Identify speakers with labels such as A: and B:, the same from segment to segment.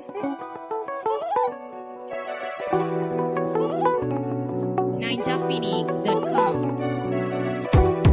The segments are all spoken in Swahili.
A: ninjaphoenix.com.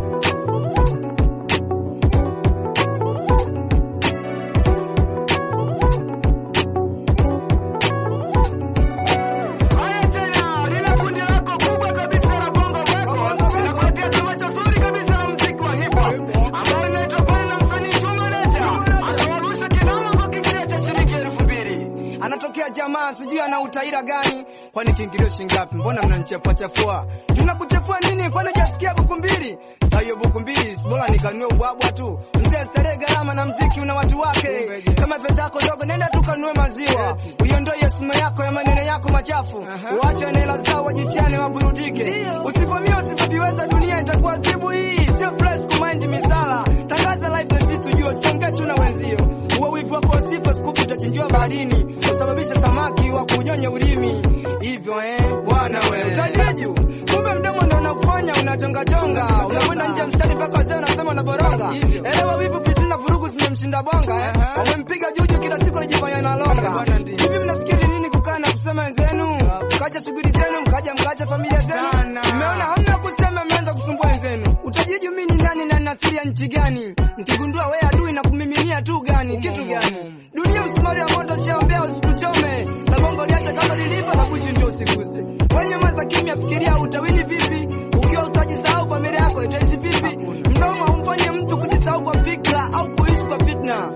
B: Haya tena, lile kundi lako kubwa kabisa la bongo record linakuletea tamasha zuri kabisa la muziki wa hip hop ambao linaitwa kwani na msanii Juma Nature atawarusha kinama kwa kiingilio cha shilingi elfu mbili. Anatokea jamaa sijui ana utaira gani, kwani kiingilio shingapi? Mbona mnanichafua chafua? Tunakuchafua nini? Kwani hujasikia buku mbili? Sasa hiyo buku mbili si bora nikanunue ubwabwa tu. Mzee, starehe gharama na mziki una watu wake. Kama pesa yako ndogo, nenda tu kanunue maziwa, uiondoe simu yako ya maneno yako machafu, uache na hela zao, wajichane waburudike. Usivamia usivyoviweza, dunia itakuwa zibu. Hii sio fresh kumind misala, tangaza life na sisi tujue, usiongee tu na wenzio. Uwe wivu wako usipo, sikupu utachinjiwa baharini, usababisha samaki wa kunyonya ulimi. Hivyo eh, bwana wewe utadiju, kumbe mdomo ndo unakufanya unachongajonga, unakwenda nje mstari mpaka wazee unasema unaboronga. Elewa wivu, fitina, vurugu zimemshinda bonga eh, wamempiga juju kila siku anajifanya analonga. Hivi mnafikiri nini kukaa na kusema wenzenu, mkaja shughuli zenu, mkaja mkacha familia zenu? Mmeona hamna kusema, mmeanza kusumbua wenzenu. Utajiju mimi ni nani na nasiria nchi gani? Nikigundua wewe adui na kumiminia tu gani kitu gani? Dunia msumari wa moto shaombea usikuchome, na bongo liache kama lilivyo, na bushi ndio usiguse. Wenye maza kimya, fikiria utawini vipi ukiwa utajisahau, familia yako itaishi vipi? Mdomo humfanye mtu kujisahau kwa fikra au kuishi kwa fitna.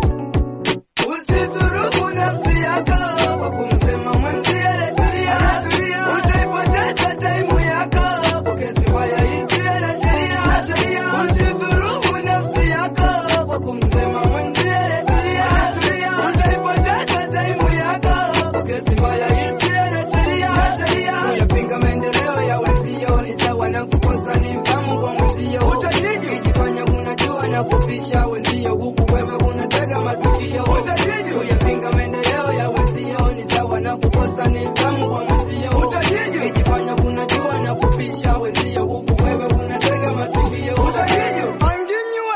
B: Usidhurumu nafsi yako kwa kumsema mwenzie tulia, utaipoteza taimu yako kwa kesi mbaya isiyo na sheria. Usidhurumu nafsi yako kwa kumsema mwenzie tulia, utaipoteza taimu yako kwa kesi mbaya isiyo na sheria. Kuyapinga maendeleo ya wenzio ni sawa na kukosa nidhamu kwa mwenzio. Utajiji ukijifanya unajua na kupisha wenzio, huku wewe unatega masikio. Utajiji kuyapinga maendeleo ya wenzio ni sawa na kukosa nidhamu kwa mwenzio. Utajiji ukijifanya unajua na kupisha wenzio, huku wewe unatega masikio. Utajiji anginyiwe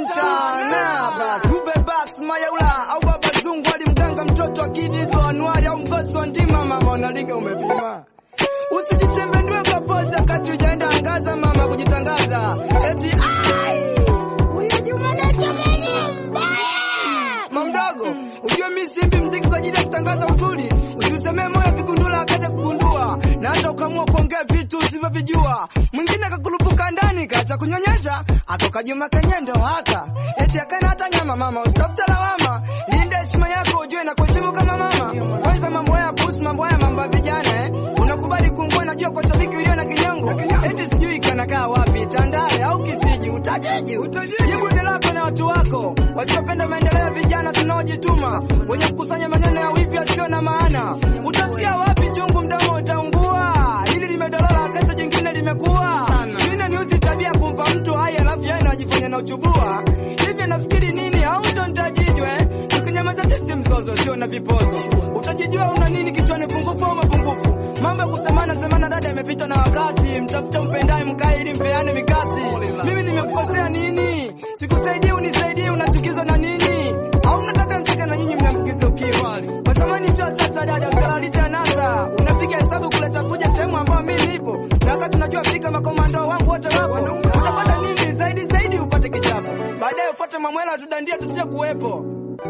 B: ntana bas ube bas mayaula au baba zungu alimganga mtoto akidizo anuari au mgosi wa ndima mama unalinga umepima Usijishembendwe kwa poza kati ujaenda angaza mama kujitangaza. Eti ai! Huyo Juma Nature mwenye mbaya. Mamdogo, ujue mimi simbi mziki kwa ajili ya kutangaza uzuri. Usiusemee moyo kigundula akaja kugundua. Na hata ukamua kuongea vitu usivyovijua. Mwingine akakurupuka ndani kacha kunyonyesha, atoka Juma Kenyendo haka. Eti akana hata nyama mama, usitafute lawama. Linda heshima yako ujue na kuheshimu kama mama. Kwanza mambo haya kuhusu mambo haya mambo ya vijana eh. Unakubali kuungua najua kwa shabiki ulio na kinyongo. Eti sijui kanakaa wapi, Tandale au Kisiji, utajiji. Jibu ni lako na watu wako wasiopenda maendeleo ya vijana tunaojituma, wenye kukusanya maneno ya wivi yasiyo na maana. Utafikia wapi? Chungu mdomo utaungua. Hili limedolola, kesa jingine limekuwa. Mimi ni uzi tabia kumpa mtu hai alafu yeye anajifanya na uchubua. Hivi nafikiri nini au ndo nitajijwe? Tukinyamaza sisi mzozo sio na vipozo. Utajijua una nini kichwani, pungufu au mapungufu? Mambo ya kusemana semana, dada, imepitwa na wakati. Mtafuta mpendaye, mkae ili mpeane mikasi. Mimi nimekukosea nini? Sikusaidii, unisaidie, unachukizwa na nini? Au mnataka mcheke na nyinyi mnamkiza ukiwa kwa zamani, sio sasa. Dada, usalalisha nasa, unapiga hesabu kuleta fuja sehemu ambayo mimi nipo, na wakati unajua fika makomando wangu wote wapo. Utapata nini zaidi zaidi? Upate kichapo, baadaye ufuate mamwela, tudandia tusije kuwepo.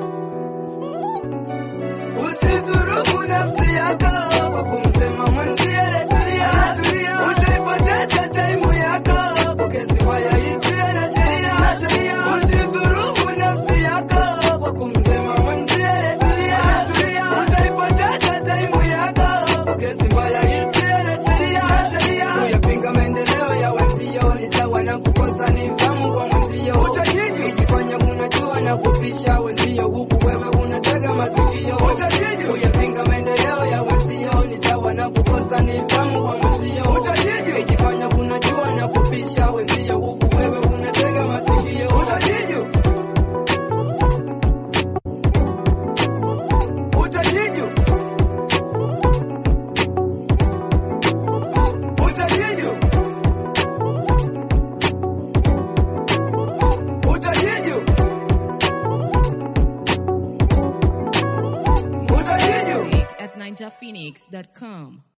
B: Usidhurumu nafsi yako kwa kumsema mwenzie tulia, utaipoteza taimu yako kwa kesi mbaya isiyo na sheria. Usidhurumu nafsi yako kwa kumsema mwenzie tulia, utaipoteza taimu yako kwa kesi mbaya isiyo na sheria. Kuyapinga maendeleo ya wenzio ni sawa na kukosa nidhamu kwa mwenzio. Utajiji ukijifanya unajua na kupisha wenzio, huku wewe unatega masikio. Utajiji kuyapinga maendeleo ya wenzio ni sawa na kukosa nidhamu kwa mwenzio. Utajiji ukijifanya unajua na kupisha wenzio, huku wewe unatega masikio. Utajiji utajiji utajiji utajiji
A: ninjaphoenix.com.